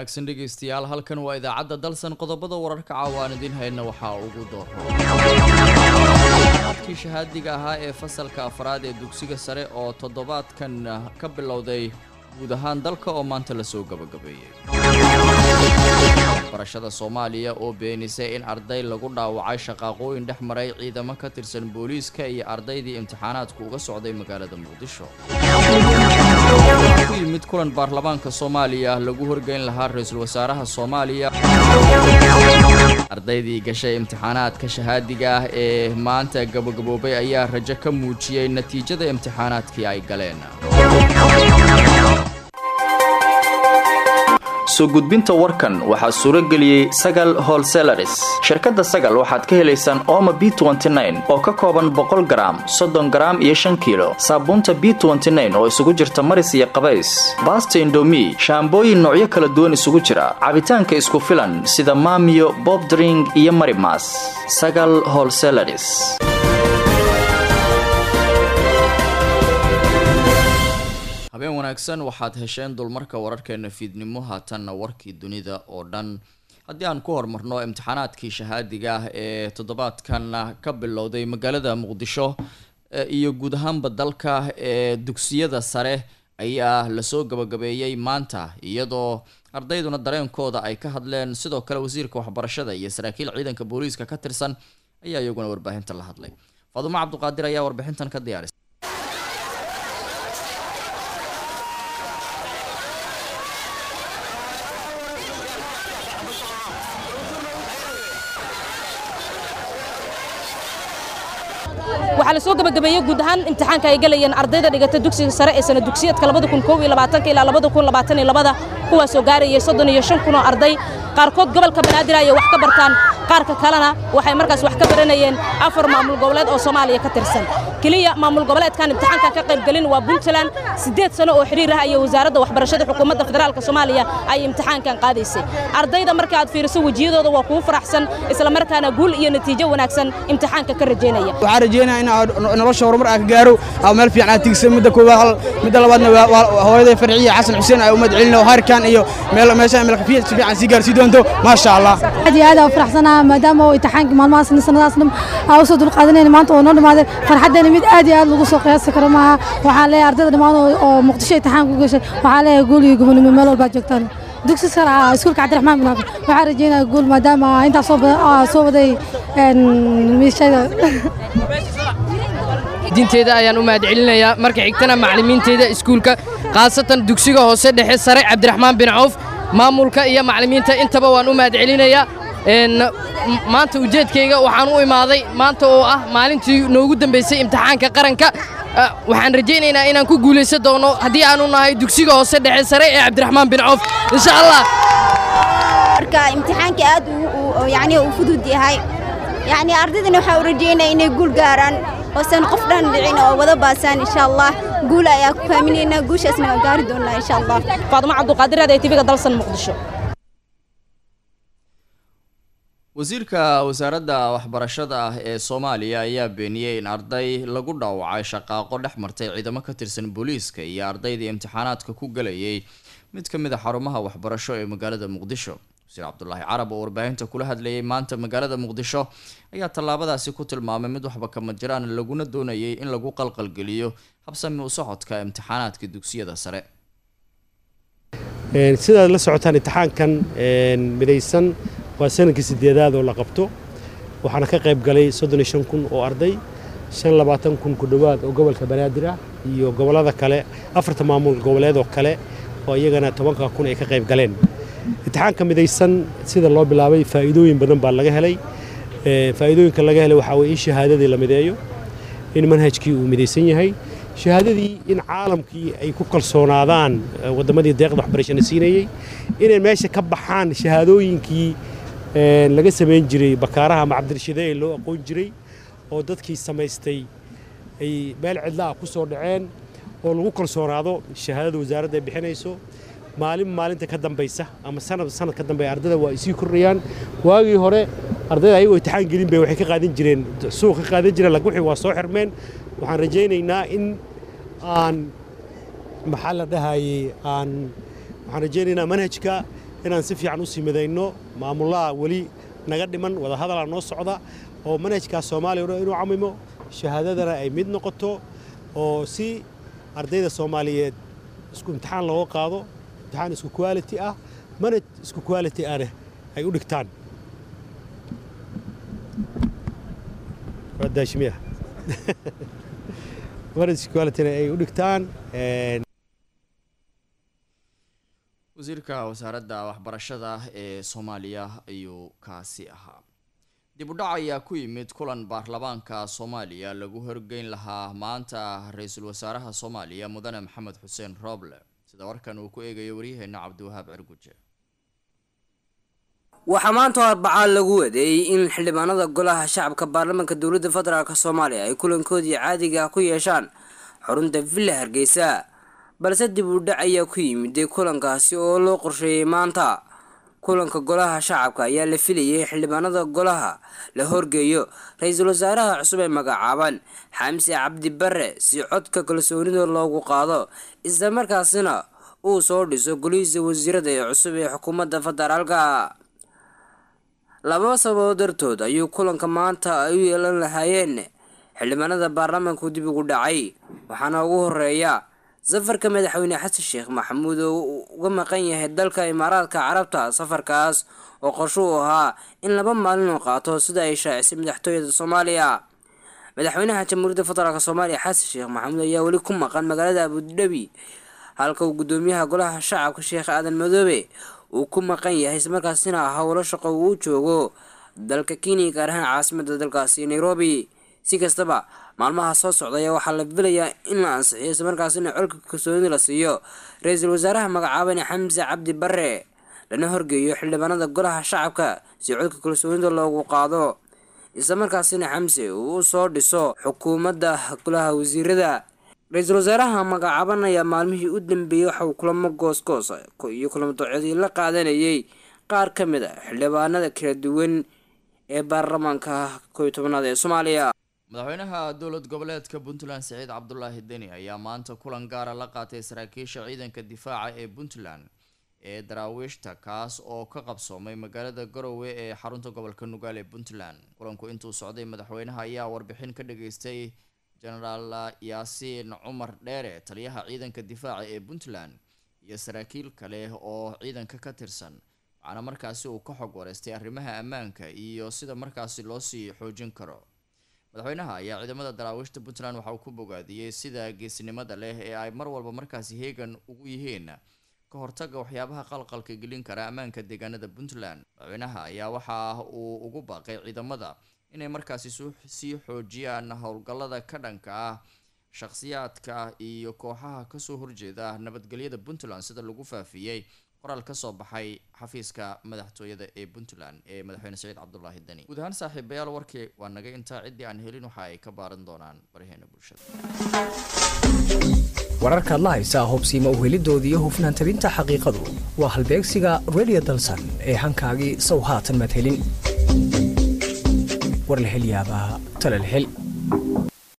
wanaagsan dhegaystayaal halkan waa idaacadda dalsan qodobada wararka caawaan idiin hayna waxaa ugu dooro adkii shahaadiga ahaa ee fasalka afraad ee dugsiga sare oo toddobaadkan ka bilowday guud ahaan dalka oo maanta lasoo gabagabeeyey barashada soomaaliya oo beenisay in arday lagu dhaawacay shaqaaqooyin dhex maray ciidamo ka tirsan booliiska iyo ardaydii imtixaanaadku uga socday magaalada muqdisho ku yimid kulan baarlamaanka soomaaliya lagu horgeyn lahaa ra-iisul wasaaraha soomaaliya ardaydii gashay imtixaanaadka shahaadiga ah ee maanta gabagaboobay ayaa rajo ka muujiyey natiijada imtixaanaadkii ay galeen soo gudbinta warkan waxaa suuro geliyey sagal holselaris shirkadda sagal waxaad ka helaysaan ooma b oo ka kooban boqol garaam soddon garaam iyo shan kiilo saabuunta b oo isugu jirta maris iyo qabays baasta indomi shaambooyin noocyo kala duwan isugu jira cabitaanka isku filan sida maamiyo bobdring iyo marimas sagal holselaris habeen wanaagsan waxaad hesheen dulmarka wararkeena fiidnimo haatanna warkii dunida oo dhan haddii aan ku horumarno imtixaanaadkii shahaadiga ah ee toddobaadkan ka bilowday magaalada muqdisho iyo guud ahaanba dalka ee dugsiyada sare ayaa lasoo gabagabeeyey maanta iyadoo ardayduna dareenkooda ay ka hadleen sidoo kale wasiirka waxbarashada iyo saraakiil ciidanka booliiska ka tirsan ayaa iyaguna warbaahinta la hadlay faadumo cabduqaadir ayaa warbixintan ka diyaarisay waxaa la soo gabagabeeyey guud ahaan imtixaanka ay galayeen ardayda dhigata dugsiga sare ee sana dugsiyadka ilaa kuwaasoo gaarayay soddon iyo shan kun oo arday qaarkood gobolka banaadir ayay wax ka bartaan qaarka kalena waxay markaas wax ka baranayeen afar maamul goboleed oo soomaaliya ka tirsan keliya maamul goboleedkan imtixaankan ka qaybgelin waa puntland siddeed sano oo xidhiir ah ayay wasaaradda waxbarashada xukuumadda federaalka soomaaliya ay imtixaankan qaadaysay ardayda marka aad fiiriso wejiyadooda waa kugu faraxsan isla markaana guul iyo natiijo wanaagsan imtixaanka ka rajaynaya waxaan rajeynaya in nolosha horumar aan ka gaaro ama meel fiican aad tigsa midda koowaad hal midda labaadna hooyaday farciya xasan xuseen ay u madcelino harkan iyo meel meesha meel kafiya si fiican sii gaarsii doonto maasha allah aad iyo aad aan faraxsanahay maadaama oo imtixaankii maalmahaas sanadaas dhan aan usoo dulqaadanayna maanta oo noo dhamaaday farxaddeena mid aad iyo aad lagu soo qiyaasi karo maaha waxaan leeyahay ardayda dhammaan oo muqdisho imtixaanka u gashay waxaan leeyahay guul iyo gobonimo meel walbaa joogtaan dugsi sare ah iskuulka cabdiraxmaan bin xaafid waxaan rajeynaya guul maadaama intaas soo waday miishada diinteeda ayaan u mahadcelinayaa marka xigtana macallimiinteeda iskuulka khaasatan dugsiga hoose dhexe sare cabdiraxmaan bin cawf maamulka iyo macallimiinta intaba waan u mahadcelinayaa maanta ujeedkayga waxaan u imaaday maanta oo ah maalintii noogu dambaysay imtixaanka qaranka waxaan rajaynaynaa inaan ku guulaysan doono haddii aanu nahay dugsiga hoose dhexe sare ee cabdiraxmaan bin cawf insha allah marka imtixaanka aad yani uu fudud yahay yani ardaydana waxaa u rajaynaya inay guul gaaraan oosan qof dhan dhicin oo wada baasaan insha allah guul ayaa ku faaminaynaa guushaasna waan gaari doonnaa insha allah faadumo cabduqaadir aad ee tiviga dalsan muqdisho wasiirka wasaaradda waxbarashada ah ee soomaaliya ayaa beeniyey in arday lagu dhaawacay shaqaaqo dhex martay ciidamo ka tirsan booliiska iyo ardaydii imtixaanaadka ku galayay mid ka mid a xarumaha waxbarasho ee magaalada muqdisho wasiir cabdulaahi carab oo warbaahinta kula hadlayay maanta magaalada muqdisho ayaa tallaabadaasi ku tilmaamay mid waxba kama jiraan laguna doonayay in lagu qalqalgeliyo habsami u socodka imtixaanaadka dugsiyada sare sidaad la socotaan imtixaankan midaysan waa sanadkii sideedaad oo la qabto waxaana ka qayb galay soddon iyo shan kun oo arday shan labaatan kun ku dhowaad oo gobolka banaadir ah iyo gobollada kale afarta maamul goboleed oo kale oo iyagana tobanka kun ay ka qayb galeen imtixaanka midaysan sida loo bilaabay faa'iidooyin badan baa laga helay faa'iidooyinka laga helay waxaa weye in shahaadadii la mideeyo in manhajkii uu midaysan yahay shahaadadii in caalamkii ay ku kalsoonaadaan waddamadii deeqda waxbarashana siinayey inay meesha ka baxaan shahaadooyinkii laga samayn jiray bakaaraha ama cabdirashide ee loo aqoon jiray oo dadkii samaystay ay meel cidla ah ku soo dhaceen oo lagu kalsoonaado shahaadada wasaaradda ay bixinayso maalin maalinta ka dambaysa ama sanad sanad ka dambeeya ardayda waa ay sii kordhayaan waagii hore ardayda ayagoo imtixaan gelin bay waxay ka qaadan jireen suuq ka qaadan jireen laakiin wixii waa soo xirmeen waxaan rajaynaynaa in aan maxaa la dhahayey aan waxaan rajaynaynaa manhajka inaan si fiican u sii midayno maamulaha weli naga dhiman wadahadalaa noo socda oo manhajkaas soomaaliya o dhan inuu camimo shahaadadana ay mid noqoto oo si ardayda soomaaliyeed isku imtixaan looga qaado imtixaan isku quality ah manhaj isku quality ahna ay u dhigtaan daashimiya manhaj isku qualityna ay u dhigtaan wasiirka wasaaradda waxbarashada ee soomaaliya ayuu kaasi ahaa dib u dhac ayaa ku yimid kulan baarlamaanka soomaaliya lagu horgeyn lahaa maanta ra-iisul wasaaraha soomaaliya mudane maxamed xuseen rooble sida warkan uu ku eegayo waryaheena cabdiwahaab cirguje waxaa maanta arbacaa lagu wadeeyey in xildhibaanada golaha shacabka baarlamaanka dowladda federaalk soomaaliya ay kulankoodii caadiga ah ku yeeshaan xarunta villa hargeysa balse dib u dhac ayaa ku yimiday kulankaasi oo loo qorsheeyey maanta kulanka golaha shacabka ayaa la filayay xildhibaanada golaha la horgeeyo ra-iisul wasaaraha cusub ee magacaaban xamse cabdi bare si codka kalsoonida loogu qaado islamarkaasina uu soo dhiso golihiisa wasiirada ee cusub ee xukuumadda federaalka laba sababood dartood ayuu kulanka maanta ay u yeelan lahaayeen xildhibaanada baarlamaanku dib ugu dhacay waxaana ugu horeeya safarka madaxweyne xasan sheekh maxamuud oo uga maqan yahay dalka imaaraadka carabta safarkaas oo qorsho u ahaa in laba maalin oo qaato sida ay shaacisay madaxtooyada soomaaliya madaxweynaha jamhuuriyadda federaalk soomaaliya xasan sheekh maxamuud ayaa weli ku maqan magaalada abudhabi halka uu gudoomiyaha golaha shacabka sheekh aadan madoobe uu ku maqan yahay islamarkaasina howlo shaqo uu joogo dalka kenya gaar ahaan caasimada dalkaasi nairobi si kastaba maalmaha soo socdaya waxaa la filayaa in la ansixiyo islamarkaasina colka kalsoonida la siiyo ra-iisul wasaaraha magacaaban xamse cabdi bare lana horgeeyo xildhibaanada golaha shacabka si codka kalsoonida loogu qaado islamarkaasina xamse uu u soo dhiso xukuumadda golaha wasiirada ra-iisul wasaaraha magacaaban ayaa maalmihii u dambeeyey waxa uu kulamo goosgoos iyo kulamo doocadii la qaadanayay qaar ka mid a xildhibaanada kala duwan ee baarlamaanka kow tobanaad ee soomaaliya madaxweynaha dowlad goboleedka puntland siciid cabdulaahi deni ayaa maanta kulan gaara la qaatay saraakiisha ciidanka difaaca ee puntland ee daraawiishta kaas oo ka qabsoomay magaalada garowe ee xarunta gobolka nugaal ee puntland kulanku intuu socday madaxweynaha ayaa warbixin ka dhageystay genaraal yaasiin cumar dheere taliyaha ciidanka difaaca ee puntland iyo saraakiil kale oo ciidanka ka tirsan waxaana markaasi uu ka xog wareystay arrimaha ammaanka iyo sida markaasi loosii xoojin karo madaxweynaha ayaa ciidamada daraawiishta puntland waxa uu ku bogaadiyey sida geesinimada leh ee ay mar walba markaasi heegan ugu yihiin ka hortaga waxyaabaha qalqalka gelin kara ammaanka deegaanada puntland madaxweynaha ayaa waxa uu ugu baaqay ciidamada inay markaasi sii xoojiyaan howlgallada ka dhanka ah shakhsiyaadka iyo kooxaha kasoo horjeeda nabadgelyada puntland sida lagu faafiyey qoraal kasoo baxay xafiiska madaxtooyada ee puntland ee madaxweyne saciid cabdulaahi deni guud ahaan saaxiibayaal warkii waa naga intaa ciddii aan helin waxa ay ka baaran doonaan baraheena bulshada wararkaad la haysaa hubsiima uhelidoodii iyo hufnaan tabinta xaqiiqadu waa halbeegsiga radio dalsan ee hankaagii sow haatan maad helin war la hel yaabaa tala la hel